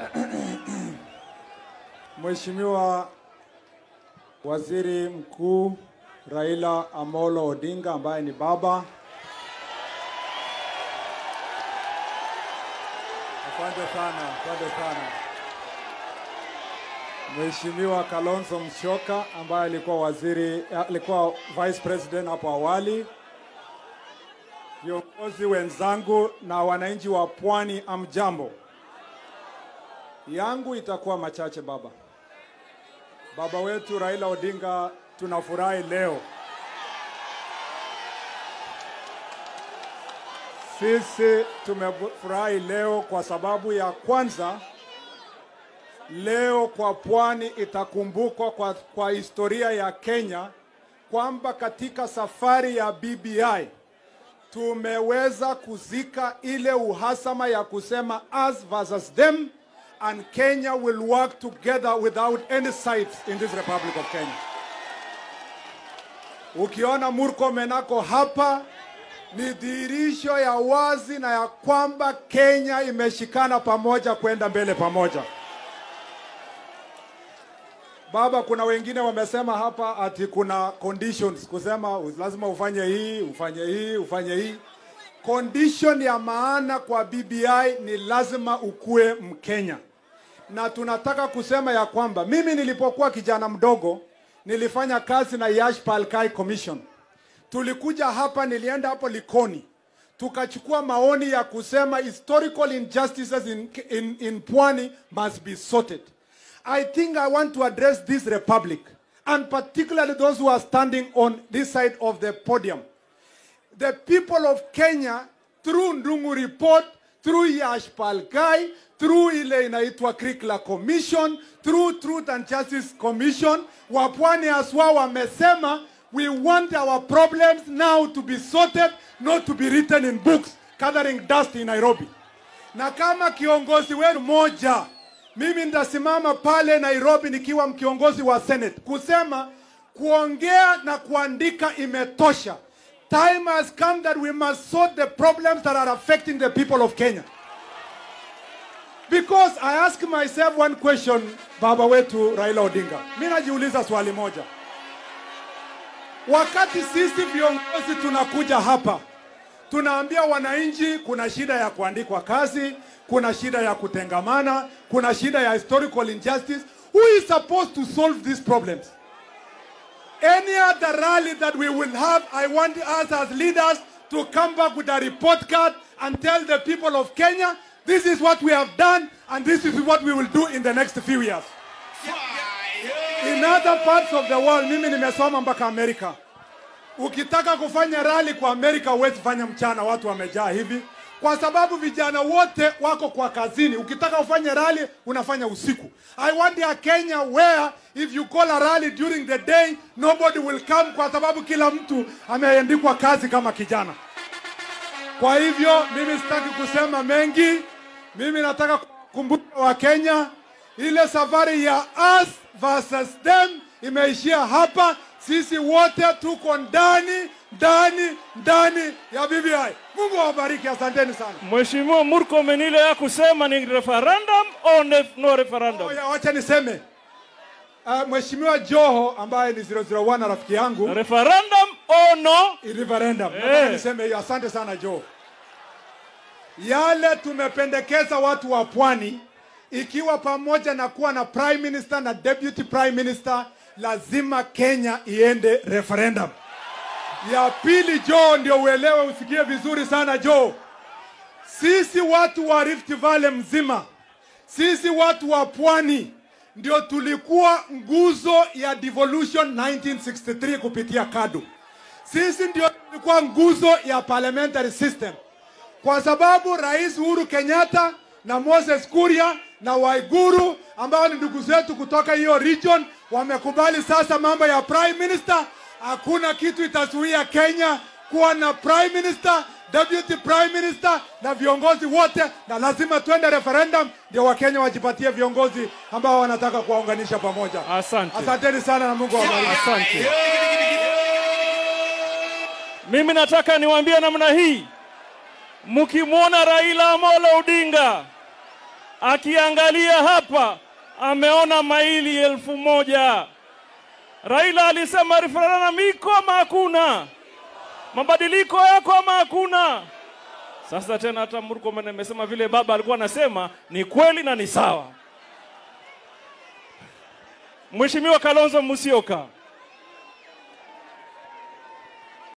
Mheshimiwa Waziri Mkuu Raila Amolo Odinga ambaye ni baba. Asante sana, asante sana. Mheshimiwa Kalonzo Musyoka ambaye alikuwa waziri, alikuwa vice president hapo awali. Viongozi wenzangu na wananchi wa Pwani, amjambo. Yangu itakuwa machache baba. Baba wetu Raila Odinga, tunafurahi leo. Sisi tumefurahi leo kwa sababu ya kwanza, leo kwa pwani itakumbukwa kwa, kwa historia ya Kenya kwamba katika safari ya BBI tumeweza kuzika ile uhasama ya kusema us versus them and Kenya will work together without any sides in this Republic of Kenya. Ukiona Murkomen ako hapa ni dhihirisho ya wazi na ya kwamba Kenya imeshikana pamoja kwenda mbele pamoja. Baba, kuna wengine wamesema hapa ati kuna conditions kusema lazima ufanye hii, ufanye hii, ufanye hii. Condition ya maana kwa BBI ni lazima ukue Mkenya, na tunataka kusema ya kwamba mimi nilipokuwa kijana mdogo nilifanya kazi na Yash Palkai Commission. Tulikuja hapa, nilienda hapo Likoni, tukachukua maoni ya kusema historical injustices in, in, in Pwani must be sorted. I think I want to address this republic and particularly those who are standing on this side of the podium. The people of Kenya through Ndungu report, through Yash Palkai, through ile inaitwa Krikla Commission, through Truth and Justice Commission, wapwani aswa wamesema we want our problems now to be sorted, not to be written in books, gathering dust in Nairobi. Na kama kiongozi wenu moja mimi nitasimama pale Nairobi nikiwa kiongozi wa Senate kusema kuongea na kuandika imetosha. Time has come that we must sort the problems that are affecting the people of Kenya. Because I ask myself one question, baba wetu Raila Odinga. Mimi najiuliza swali moja. Wakati sisi viongozi tunakuja hapa tunaambia wananchi kuna shida ya kuandikwa kazi, kuna shida ya kutengamana, kuna shida ya historical injustice. Who is supposed to solve these problems? Any other rally that we will have, I want us as leaders to come back with a report card and tell the people of Kenya, this is what we have done and this is what we will do in the next few years. In other parts of the world, mimi nimesoma mpaka Amerika. Ukitaka kufanya rally kwa Amerika huwezi fanya mchana, watu wamejaa hivi, kwa sababu vijana wote wako kwa kazini. Ukitaka ufanye rally unafanya usiku. I want a Kenya where if you call a rally during the day nobody will come, kwa sababu kila mtu ameandikwa kazi kama kijana. Kwa hivyo mimi sitaki kusema mengi, mimi nataka kukumbuka wa Kenya, ile safari ya us versus them imeishia hapa. Sisi wote tuko ndani ndani ndani ya BBI. Mungu awabariki, asanteni sana. Mheshimiwa Murkomen, ile ya kusema ni referendum au ne- no referendum? Oya, wacha niseme uh, Mheshimiwa Joho ambaye ni 001 na rafiki yangu Referendum au no? referendum. Eh. Nataka niseme hiyo. Asante sana Joho. Yale tumependekeza watu wa pwani, ikiwa pamoja na kuwa na prime minister na deputy prime minister, lazima Kenya iende referendum. Ya pili, Joe, ndio uelewe, usikie vizuri sana Joe. Sisi watu wa Rift Valley mzima, sisi watu wa pwani ndio tulikuwa nguzo ya devolution 1963 kupitia KADU. Sisi ndio tulikuwa nguzo ya parliamentary system, kwa sababu Rais Uhuru Kenyatta na Moses Kuria na Waiguru ambao ni ndugu zetu kutoka hiyo region wamekubali sasa mambo ya prime minister. Hakuna kitu itazuia Kenya kuwa na prime minister, deputy prime minister na viongozi wote, na lazima twende referendum ndio Wakenya wajipatie viongozi ambao wanataka kuwaunganisha pamoja. Asante. Asanteni sana na Mungu awabariki. Asante. Mimi nataka niwaambie namna hii, mkimwona Raila Amolo Odinga akiangalia hapa ameona maili elfu moja. Raila alisema referendum iko ama hakuna? Mabadiliko yako ama hakuna? Sasa tena hata Murkomen amesema vile baba alikuwa anasema ni kweli na ni sawa. Mheshimiwa Kalonzo Musyoka,